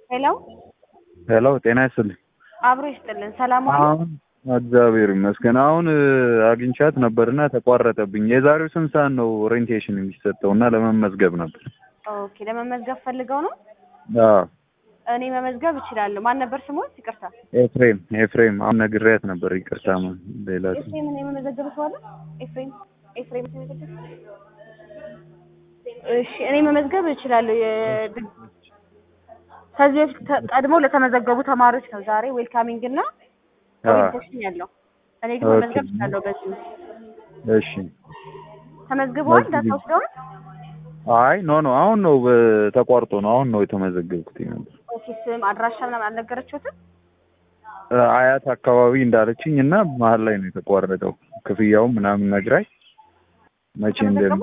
ሄሎ ሄሎ ጤና ይስጥልኝ። አብሮ ይስጥልን። ሰላም ዋሉ? አሁን እግዚአብሔር ይመስገን። አሁን አግኝቻት ነበርና ተቋረጠብኝ። የዛሬው ስንት ሰዓት ነው ኦሪንቴሽን የሚሰጠው እና ለመመዝገብ ነበር። ኦኬ ለመመዝገብ ፈልገው ነው? አዎ እኔ መመዝገብ እችላለሁ። ማን ነበር ስሞት? ይቅርታ ኤፍሬም ኤፍሬም አሁን ነግሬያት ነበር። ይቅርታ ማ ሌላ ስም ኤፍሬምን የመመዘገብ ሰው አለ? ኤፍሬም ኤፍሬም የተመዘገበ? እሺ እኔ መመዝገብ እችላለሁ። የድ- ከዚህ በፊት ተ- ቀድሞ ለተመዘገቡ ተማሪዎች ነው ዛሬ ዌልካሚንግ እና ኦሪንቴሽን ያለው። እኔ ግን መመዝገብ ኦኬ። እችላለሁ። በዚህ እሺ ተመዝግበዋል? መዝግቢ። ዳታ ወስደዋል? አይ ኖ ኖ አሁን ነው በ- ተቋርጦ ነው አሁን ነው የተመዘገብኩት ነበር። ኦኬ ስም አድራሻ ምናምን አልነገረችሁትም? አያት አካባቢ እንዳለችኝ እና መሀል ላይ ነው የተቋረጠው። ክፍያውም ምናምን ነግራኝ መቼ እንደም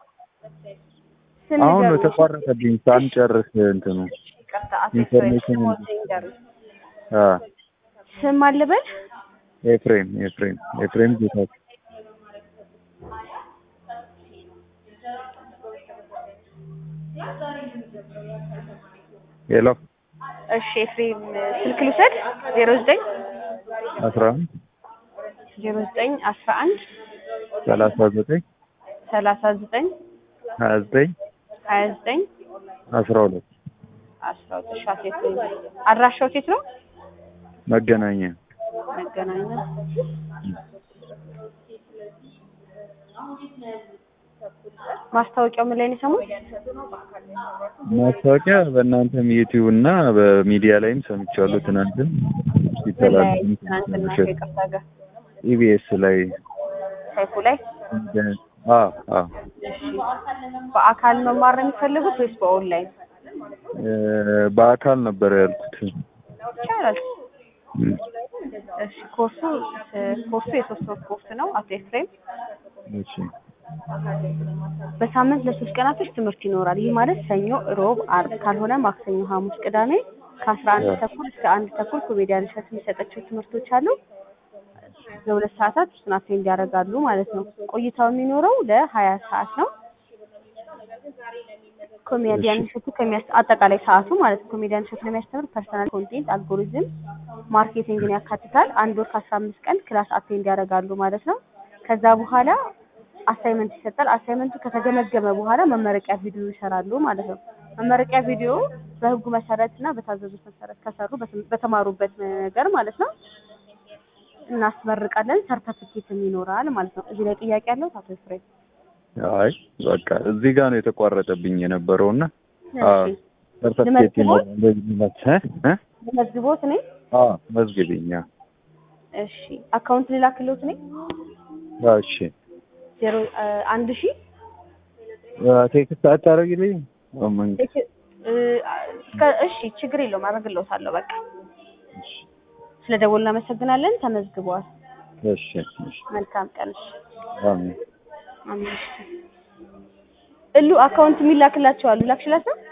ስም አሁን ነው ንገሩኝ። የተቋረጠብኝ ሳንጨርስ እንትኑ ይቅርታ አቶ ኢንፎርሜሽን ኤፍሬም ስሞት ይንገሩኝ። አ ስም አልበል ኤፍሬም ኤፍሬም ኤፍሬም ጌታቸው ሄሎ እሺ ኤፍሬም ስልክ ልውሰድ ዜሮ ዘጠኝ አስራ አንድ ዜሮ ዘጠኝ አስራ አንድ ሰላሳ ዘጠኝ ሰላሳ ዘጠኝ ሀያ ዘጠኝ ሀያ ዘጠኝ አስራ ሁለት አስራ ሁለት ሺ አቶ ኤፍሬም አድራሻው የት ነው? መገናኛ መገናኛ ማስታወቂያው ምን ላይ ነው የሰሙት? ማስታወቂያ በእናንተም ዩቲዩብ እና በሚዲያ ላይም ሰምቻለሁ። ትናንትም ምን ላይ ሲተላለፍ ትናንትና ከይቅርታ ጋር ኢቢኤስ ላይ ሰይፉ ላይ አ አ እሺ በአካል መማር ነው የሚፈልጉት ወይስ በኦንላይን እ በአካል ነበር ያልኩት። ይቻላል? እም፣ እሺ ኮርሱ ኮርሱ የሶስት ወር ኮርስ ነው አቶ ኤፍሬም እሺ በሳምንት ለሶስት ቀናቶች ትምህርት ይኖራል። ይህ ማለት ሰኞ፣ ሮብ፣ አርብ ካልሆነ ማክሰኞ፣ ሐሙስ፣ ቅዳሜ ከአስራ አንድ ተኩል እስከ አንድ ተኩል ኮሜዲያን እሸቱ የሚሰጣቸው ትምህርቶች አሉ። ለሁለት ሰዓታት እሱን አቴንድ ያደርጋሉ ማለት ነው። ቆይታው የሚኖረው ለሀያ ሰዓት ነው። ኮሜዲያን እሸቱ ከሚያስ አጠቃላይ ሰዓቱ ማለት ነው። ኮሜዲያን እሸቱ ለሚያስተምር ፐርሰናል ኮንቴንት፣ አልጎሪዝም፣ ማርኬቲንግን ያካትታል። አንድ ወር ከአስራ አምስት ቀን ክላስ አቴንድ ያደርጋሉ ማለት ነው። ከዛ በኋላ አሳይመንት ይሰጣል። አሳይመንቱ ከተገመገመ በኋላ መመረቂያ ቪዲዮ ይሰራሉ ማለት ነው። መመረቂያ ቪዲዮ በህጉ መሰረት እና በታዘዙት መሰረት ከሰሩ በተም- በተማሩበት ነገር ማለት ነው እናስመርቃለን። ሰርተፊኬትም ይኖራል ማለት ነው። እዚህ ላይ ጥያቄ ያለው አቶ ኤፍሬም? አይ በቃ እዚህ ጋር ነው የተቋረጠብኝ የነበረውና አዎ እሺ ሰርተፍኬት ልመዝግቦት? ይኖራል እንደዚህ ማለት እ እ ልመዝግቦት እኔ? አዎ መዝግቢኝ። አዎ እሺ አካውንት ልላክልዎት እኔ? አዎ፣ እሺ ዜሮ አ፣ አንድ ሺህ ቴክስት አታደርጊልኝ? ምን እሺ እ፣ እስከ- እሺ ችግር የለውም አደርግልዎታለሁ። በቃ ስለ ደወል እናመሰግናለን። ተመዝግበዋል። እሺ እሺ መልካም ቀን። እሺ አሜን። አምስት እሉ አካውንት የሚላክላቸው አሉ ላክሽላት ነው